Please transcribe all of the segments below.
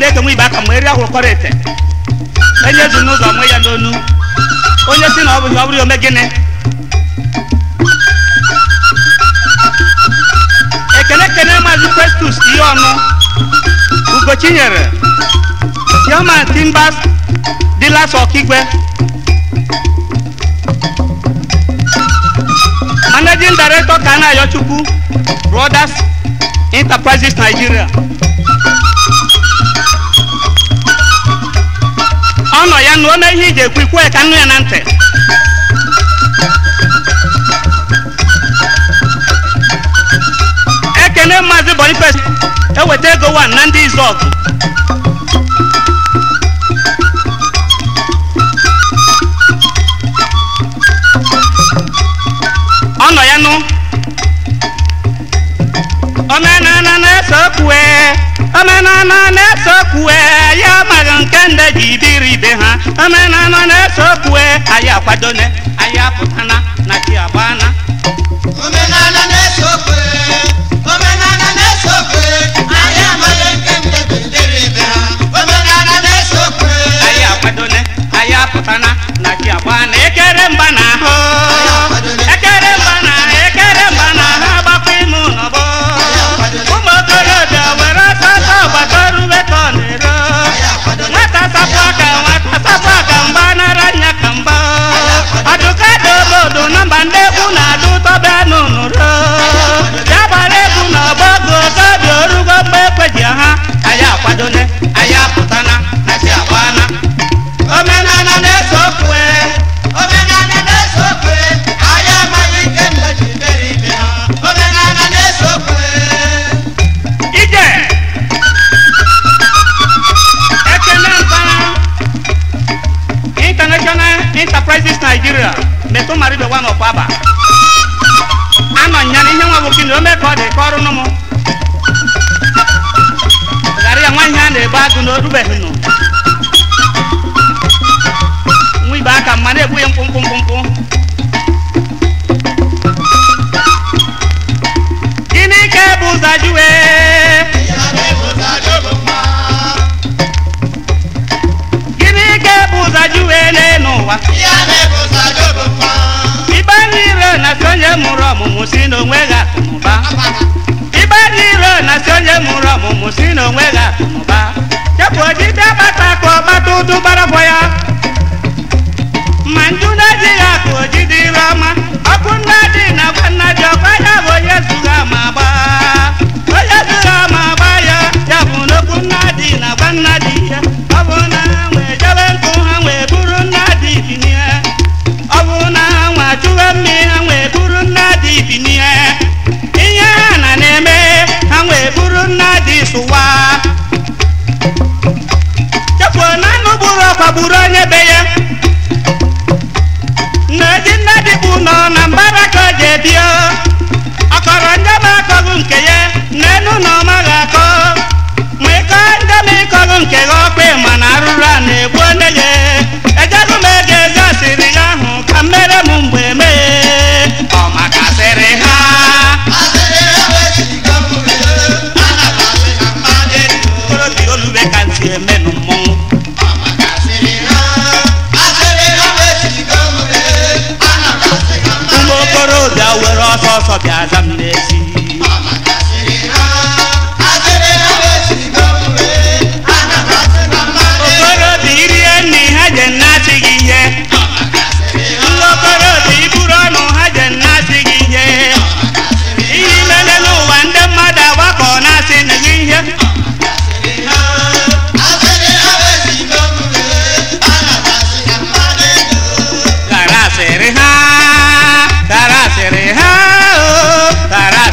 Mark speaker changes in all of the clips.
Speaker 1: eke nwe ibe aka ma eri ahụrụ kọrọ ete enye ezu n'ụzọ mụ ya n'onu onye si na ọ bụghị ọ bụrụ ya ome gịnị ekene ekene maazị festus ihe ọnụ ugochinyere chairman timbers dealers ọkigwe managing director kana ayochukwu brothers enterprises nigeria ọ nọ ya na ome ihe iji ekwu ikwu ya ka nnu ya na ntị ekene maazị boniface eweta ego wan na ndị izọgụ ọ nọ ya nụ omenana na-esokwue omenana na-esokwue ya amaghị nke ndị ji biri ibe ha omenana na-esokwue anyị akwadone anyị apụtana na chi agbana
Speaker 2: Omenala na-ese okwe, omenala na-ese okwe, anyị amaghị nke ndị bidoro ibe ha. Omenala na-ese okwe,
Speaker 1: anyị akwadone anyị apụtana na chi agbana ekere mba na ahụ ekere mba na ekere mba na ha agbakwa ime ụnọbọ ụmụ okorobịa were ọsọ ọsọ gbata rube ka ọ na-ero nwata sapụ aka nwata sapụ aka mgba nara nya ka mgba ọdụka dị obodo na mba ndị egwu na-adụ tọbịa n'ụnụro ya gbara egwu na ọgbọgụ okobi orugo mgbe ekweji ha anyị akwadone anyị apụtana na si agbana omenala na-ese okwe
Speaker 2: omenala na-ese okwe, anyị amaghị nke ndị bidoro ibe ha. Omenala na-ese okwe.
Speaker 1: ije ekene mpana international enterprises nigeria metụ maribe wa n'ọkwaba anọ nya na ihe nwa nwoke na ome ka ọ dị ka ọrụ nụmụ ghara ya nwa ihe a na-egbu agụ na orubeghị nụ nwa ibe aka mma na-egbu ya mkpụmkpụ mkpụmkpụ gịnị ka bụ ụzọ jụwe
Speaker 2: Ya na-ebute adọgbu mma.
Speaker 1: gịnị ka bụ ụzọ jụwe n'elu ụwa
Speaker 2: Ya na-ebute adọgbu mma.
Speaker 1: ibe n'ire na si onye mụrụ ọmụmụ si n'onwe gị akụnụba ibe n'ire na si onye mụrụ ọmụmụ si n'onwe gị akụnụba chepụ ojide gbata ka ọgbata ụdụ gbarabọ ya ma nju na-ejighị akụ ojide ire ọma ọkụ nna dị na gwa nna dị ọkwa ya bụ onye zụga ma gba onye zụga ma gba ya ya bụ n'okwu nna dị na gwa nna dị ya ọ bụ na ha nwee jebe nkụ ha nwee buru nna dị binie ọ bụ na ha nwa chụwe mmiri ha nwee buru nna dị binie ihe ha na na-eme ha nwee buru nna dị sụwa chefuo na anụ gburu ọkwa gburu onye be ya nneji nne dịbụ nọ na mbara ka o ji ebio ọkọrọ njem akọghị nke ya n'enu na ọ maghị akọ ma ịkọ njem ịkọghị nke gị ọkpa ma na arụrụ a na-egbu onye gị ejego m ego ezi asịrị gị ahụ ka mmere m mgbe mee ọ maka asịrị ha
Speaker 2: Asịrị ha wesigo mmiri, ana m asị ha mmadụ elu.
Speaker 1: okorobịa olube ka ntị emenụ mmọnwụ
Speaker 2: Ọ maka asịrị ha. Asịrị ha wesigo mmiri, ana m asị ha mmadụ
Speaker 1: ụmụ okorobịa were ọsọ ọsọ bịa za m n'ezi
Speaker 2: Ọ maka asịrị ha. Asịrị ha wesigo mmiri, ana m asị ha mmadụ elu.
Speaker 1: okorobịa irie nri ha je nnasị gị ihe
Speaker 2: Ọ maka asịrị ha.
Speaker 1: ndị okorobịa iburu ọnụ ha je nnasị gị ihe ihe imele n'ụwa ndị mmadụ agbakọ na-asị na gị ihe
Speaker 2: Asịrị ha. Asịrị ha wesigo mmiri, ana m asị ha mmadụ elu.
Speaker 1: gara asịrị ha gara asịrị ha o gara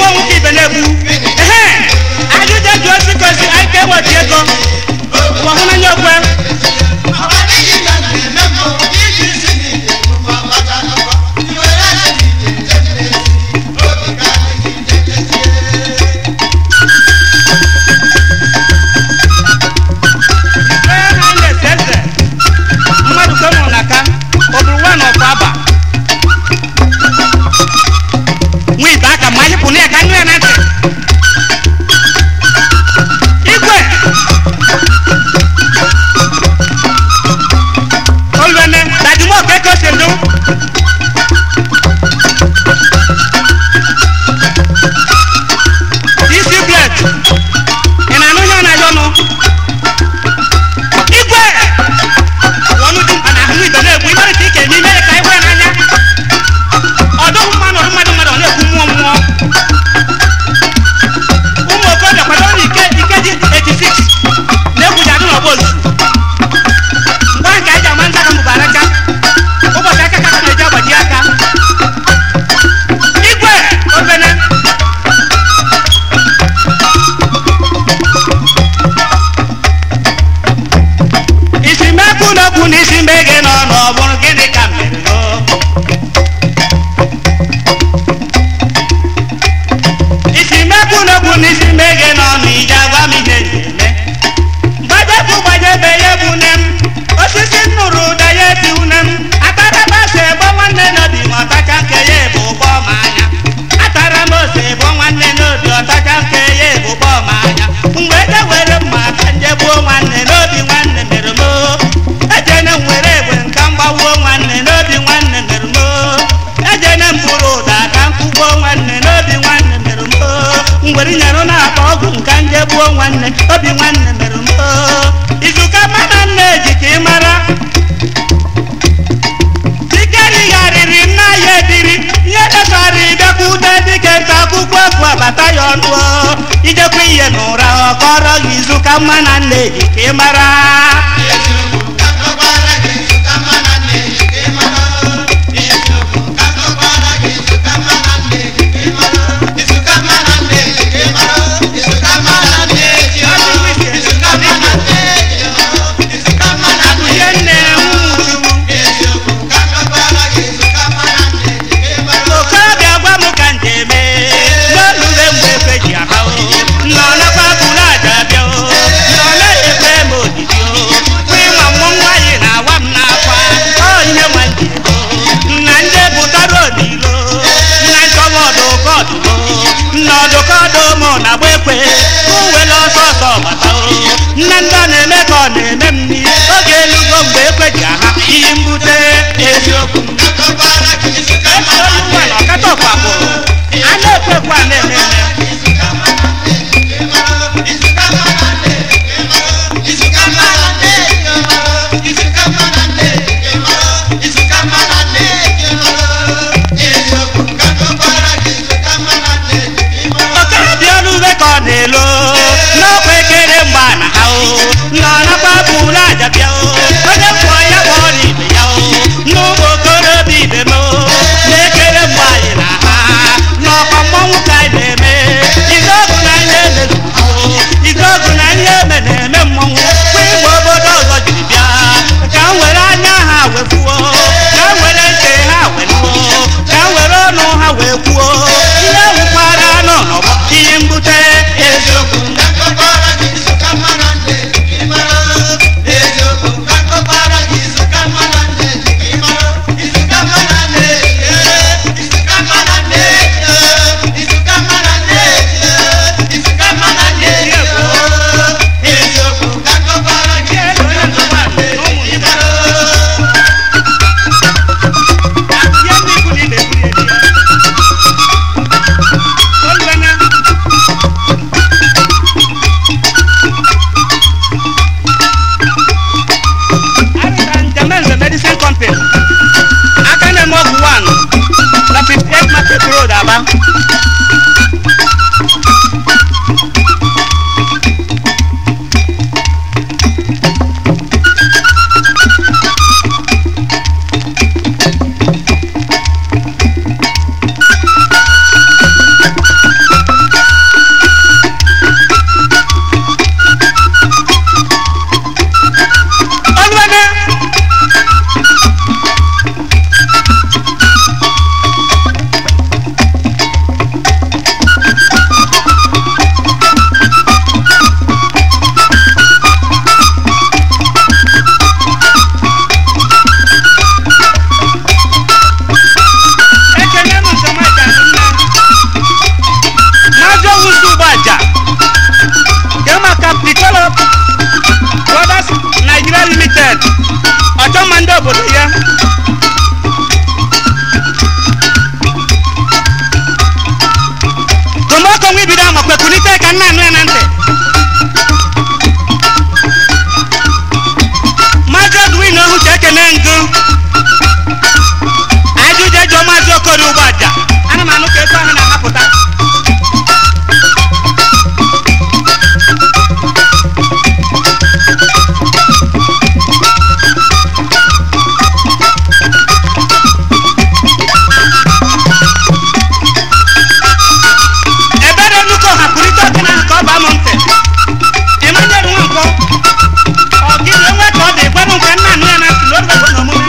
Speaker 1: nwoke ibe na-egbu ehe ajụjụ jụ osi kosi anyị ka eweti ego ụwa hụnanya okwe ee ha na-ese eze mmadụ ka mụrụ na aka ọ bụrụ nwa na ọkwa aba nwa ibe aka ma anyị pụ na ya ka nụ ya na ntị igwe olwene dadimo keke osendu isi blet ị na-anụ ihe ọ na-ayọ ọnụ igwe ọnụ dị mkpa na ahụ ibe na-egbu imere ka ike n'ime ka anyị hụ ya n'anya ọdụghị mmanụ ọdụ mmadụ mmadụ ọ na-ekwu mmụọ mmụọ ụmụ okorobịa kwado na ike ikeji 86 na-egwuji adụ n'ọgba ozu ngwa nke anyị ji ama nta ka mbụbara aka ụbọchị aka ka na-eji agbaji aka igwe obene isi mekwu n'okwu na isi mbe gị nọ n'ọbụrụ gịnị ka mere o isi mekwu n'okwu na isi mbe gị nọ n'ije agwa m ihe na-eme gbajepụ gbajebe ya bụ nne m osisi nnụrụ ụda ya eti une m ataraba ose ebo nwanne n'obi ma ọtacha nke ya ebu ụgbọ ma anya atara m ose ebo nwanne n'obi ọtacha nke ya ebu ụgbọ ma anya mgbe eje were mma ka nje gbuo nwanne n'obi nwanne mere m oo. ejene m were egbe nka mgbawuo nwanne n'obi nwanne mere m oo. ejene m bụrụ ụda ka m kụgbuo nwanne n'obi nwanne mere m oo. ngwere nyere na-akpa ọgwụ nka nje gbuo nwanne obi nwanne mere m oo. izuka mana nna eji ka ị mara dike righarịrị nna ya ebiri ihe dechara ịbịakwute dike nta akwụkwọ bụ abata ya ọnụ o. ijekwa ihe n'ụra ọ kọrọ gị izuka mma na nna eji ka ị mara ihe nne nwuchukwu okorobịa gwa m ka njem n'olule mgbe ekwe ji aha o nọ nakwa bụrụ aja bịa o nọ na-ekpe m odidi o limited ọchọmma ndị obodo ya tụmọkọ nwa ibido amakwe kulite ka nna anụ ya na ntị maazị edwin ohu ka ekene ngụ ajụjụ ejọ maazị okori ugbo aja ana m anụ ka ego ahụ na-anapụta ebere nnukwu ọha pụrịta oke na ka ọ baa m ntị emmanuel nwankwọ ọ gị enwe ka ọ dị gwanụ nke nna anụ ya na ntị n'orugo n'omume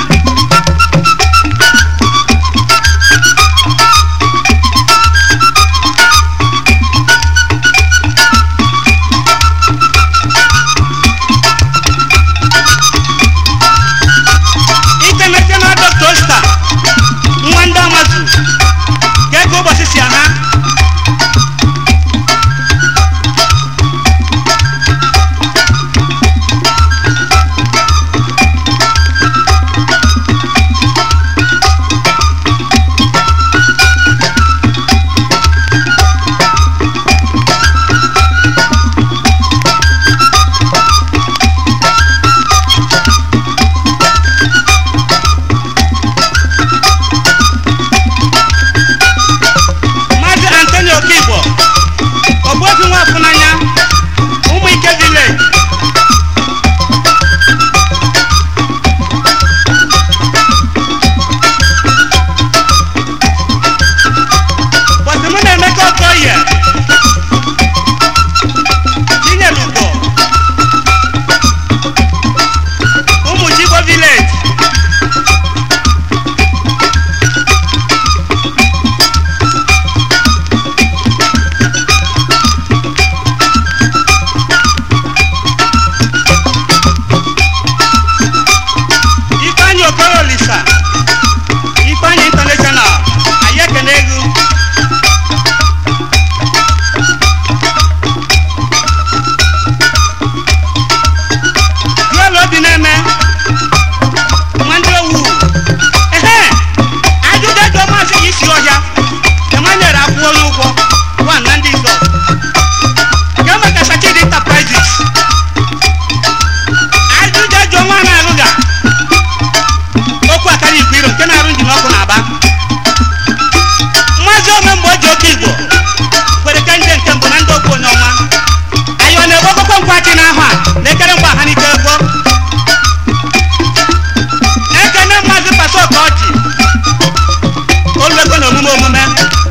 Speaker 1: international doctor star nwa ndị amazu ka ego ụbọchị si aha maazị antonio okigbo ogbuefi nwafunanya ụmụ ike village bọsị mụ na emeka okoye tinyere ugo ụmụ jigbo village ifeanyị okoro olisa ifeanyị international anyị ekene egwu duelu obi na-eme nwanne owu ehe ajụjụ ego maazị isi ọhịa emmanuel akwụola ụgwọ one na ndị izọ nke maka sachidi enterprises ajụjụ ego nwa na-alụga okwu akara igwe iro nke na-arụ njin ọkụ na-aba mmazi ome mgbe o ji oke igbo kwere ka nje nke mbụ na ndị okwu onye ọma anyị ọ na-egbo okpokpo nkwachi n'ahụ a na-ekere mgbe ha n'ike egbo ekene mmazi pasa ka ọchị oluego na omume omume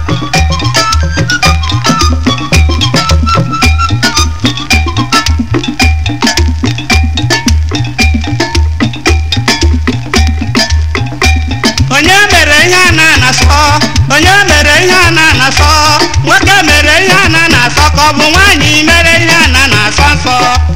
Speaker 1: onye mere ihe a na-anasọ onye mere ihe a na-anasọ nwoke mere ihe a na-anasọ ka ọ bụ nwaanyị mere ihe a na-anasọ nsọ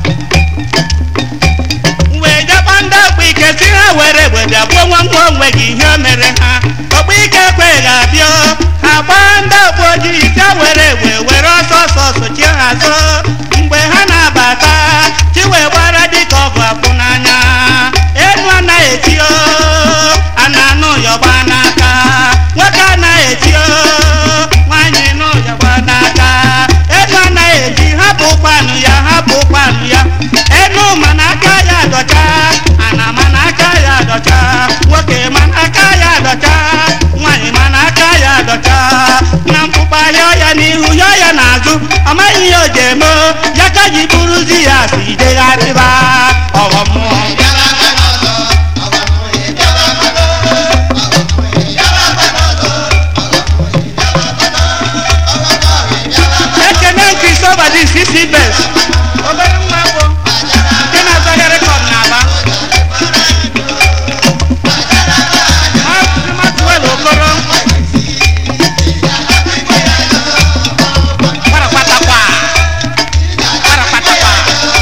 Speaker 1: wee jekpọ ndị ọkpụ ike si ha were egbe bịa gbuo nwa nwa onwe gị ihe o mere ha ọkpụ ike ekwe ga-abịa ha gbaa ndị ọkpụ ojii bịa were egbe were ọsọ ọsọ sochie ha azụ mgbe ha na-abata chi wee gbara dịka ọgụ akwụ n'anya enu anaghị eti o a na-anụ yọgba n'aka nwoke anaghị eti o nwaanyị nụ yọgba n'aka enu anaghị eti hapụ ụkpanụ ya hapụ ụkpanụ ya enu mana aka ya dọcha ana mana aka ya dọcha nwoke mana aka ya dọcha nwaanyị mana aka ya dọcha na mkpụkpa yọ ya n'ihu yọ ya n'azụ ọ maghị ihe o ji eme o, ya ka ji bụrụzi ya si degharịba ọghọm mmụọ ekene kristoba dị sisi bes obere nwa bụ nke na-azọghị rekọd na-aba Maazị Maxwell Okoro kparakpatakwa kparakpatakwa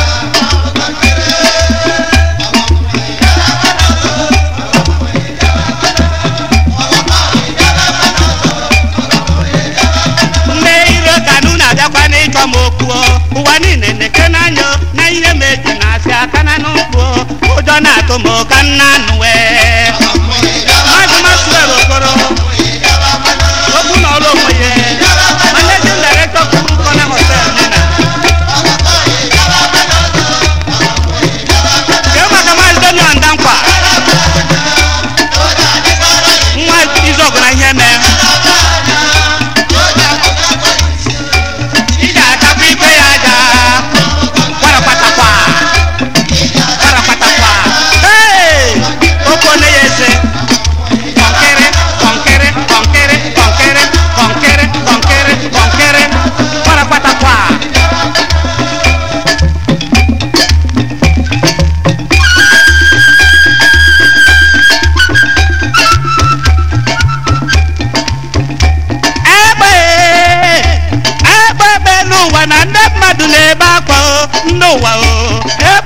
Speaker 1: ndị iro kanụ na-abịakwa n'ịchọ m okwu ụwa niile na-eke n'anya na ihe meji na-asị aka na n'ụkwụ ụjọ ụjọ na-atụ m ka nna nụwe maazị maxwell okoro okwu na ọrụ onwe ya managing director kwuru kọna hotel nina kee maka maazị daniel ndankwa nwa izọgụ na ihe mee ị ga-atakwa ikpe ya aja kwarapatakwa kwarapatakwa Hey! okone ya eze kọnkịrị kọnkịrị kọnkịrị kọnkịrị kọnkịrị kọnkịrị kọnkịrị kwarapatakwa egbe egbe ebe n'ụwa na ndị mmadụ na-ebe akwa o ndị ụwa o